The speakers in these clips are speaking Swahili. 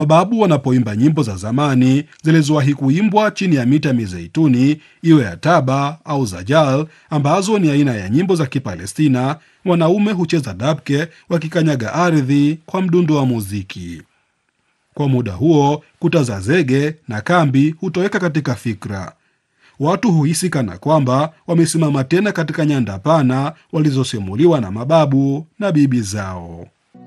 Mababu wanapoimba nyimbo za zamani zilizowahi kuimbwa chini ya miti ya mizeituni, iwe ya taba au zajal, ambazo ni aina ya nyimbo za Kipalestina, wanaume hucheza dabke wakikanyaga ardhi kwa mdundo wa muziki. Kwa muda huo, kuta za zege na kambi hutoweka katika fikra. Watu huhisi kana kwamba wamesimama tena katika nyanda pana walizosimuliwa na mababu na bibi zao.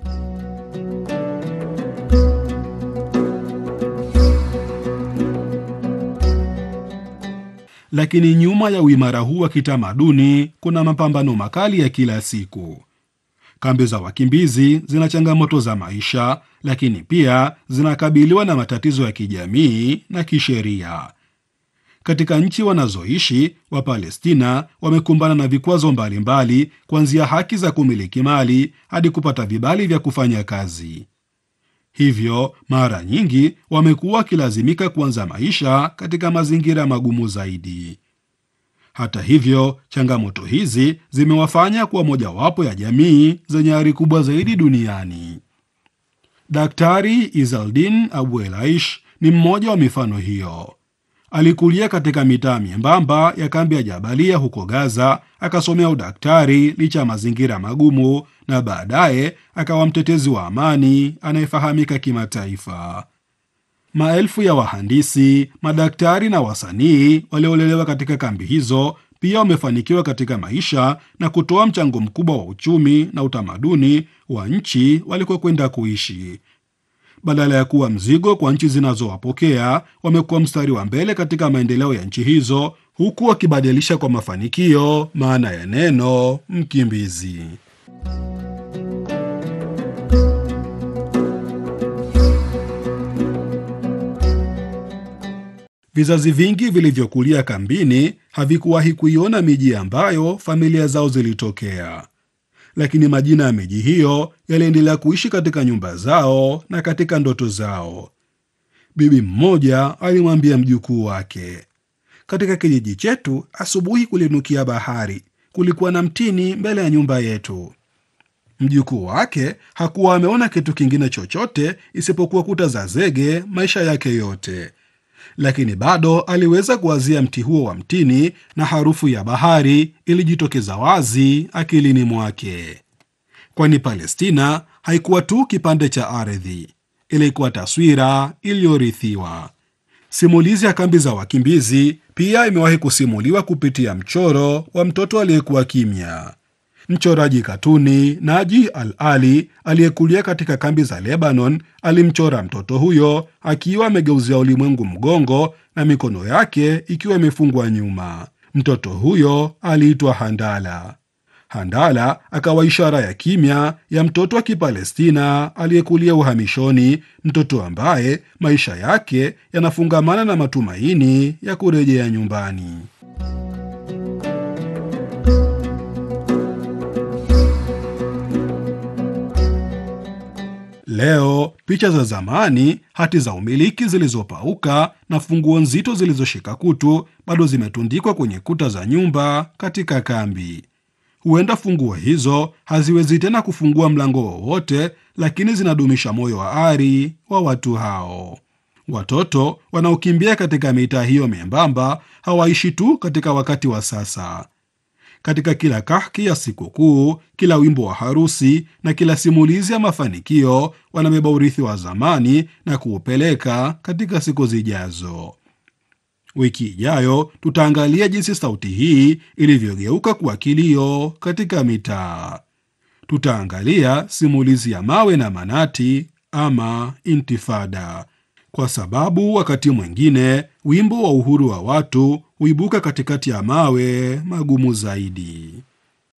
Lakini nyuma ya uimara huu wa kitamaduni kuna mapambano makali ya kila siku. Kambi za wakimbizi zina changamoto za maisha, lakini pia zinakabiliwa na matatizo ya kijamii na kisheria. Katika nchi wanazoishi Wapalestina wamekumbana na vikwazo mbalimbali, kuanzia haki za kumiliki mali hadi kupata vibali vya kufanya kazi. Hivyo mara nyingi wamekuwa wakilazimika kuanza maisha katika mazingira magumu zaidi. Hata hivyo, changamoto hizi zimewafanya kuwa mojawapo ya jamii zenye ari kubwa zaidi duniani. Daktari Izaldin Abu Elaish ni mmoja wa mifano hiyo. Alikulia katika mitaa miembamba ya kambi ya Jabalia huko Gaza, akasomea udaktari licha ya mazingira magumu, na baadaye akawa mtetezi wa amani anayefahamika kimataifa. Maelfu ya wahandisi, madaktari na wasanii waliolelewa katika kambi hizo pia wamefanikiwa katika maisha na kutoa mchango mkubwa wa uchumi na utamaduni wa nchi walikokwenda kuishi. Badala ya kuwa mzigo kwa nchi zinazowapokea, wamekuwa mstari wa mbele katika maendeleo ya nchi hizo, huku wakibadilisha kwa mafanikio maana ya neno mkimbizi. Vizazi vingi vilivyokulia kambini havikuwahi kuiona miji ambayo familia zao zilitokea, lakini majina ya miji hiyo yaliendelea kuishi katika nyumba zao na katika ndoto zao. Bibi mmoja alimwambia mjukuu wake, katika kijiji chetu asubuhi kulinukia bahari, kulikuwa na mtini mbele ya nyumba yetu. Mjukuu wake hakuwa ameona kitu kingine chochote isipokuwa kuta za zege maisha yake yote lakini bado aliweza kuwazia mti huo wa mtini na harufu ya bahari ilijitokeza wazi akilini mwake, kwani Palestina haikuwa tu kipande cha ardhi, ilikuwa taswira iliyorithiwa. Simulizi ya kambi za wakimbizi pia imewahi kusimuliwa kupitia mchoro wa mtoto aliyekuwa kimya. Mchoraji katuni Naji Al Ali aliyekulia katika kambi za Lebanon alimchora mtoto huyo akiwa amegeuzia ulimwengu mgongo na mikono yake ikiwa imefungwa nyuma. Mtoto huyo aliitwa Handala. Handala akawa ishara ya kimya ya mtoto wa Kipalestina aliyekulia uhamishoni, mtoto ambaye maisha yake yanafungamana na matumaini ya kurejea nyumbani. Leo picha za zamani, hati za umiliki zilizopauka na funguo nzito zilizoshika kutu bado zimetundikwa kwenye kuta za nyumba katika kambi. Huenda funguo hizo haziwezi tena kufungua mlango wowote, lakini zinadumisha moyo wa ari wa watu hao. Watoto wanaokimbia katika mitaa hiyo membamba hawaishi tu katika wakati wa sasa. Katika kila kahki ya sikukuu, kila wimbo wa harusi na kila simulizi ya mafanikio, wanabeba urithi wa zamani na kuupeleka katika siku zijazo. Wiki ijayo tutaangalia jinsi sauti hii ilivyogeuka kuwa kilio katika mitaa. Tutaangalia simulizi ya mawe na manati ama intifada, kwa sababu wakati mwingine wimbo wa uhuru wa watu huibuka katikati ya mawe magumu zaidi.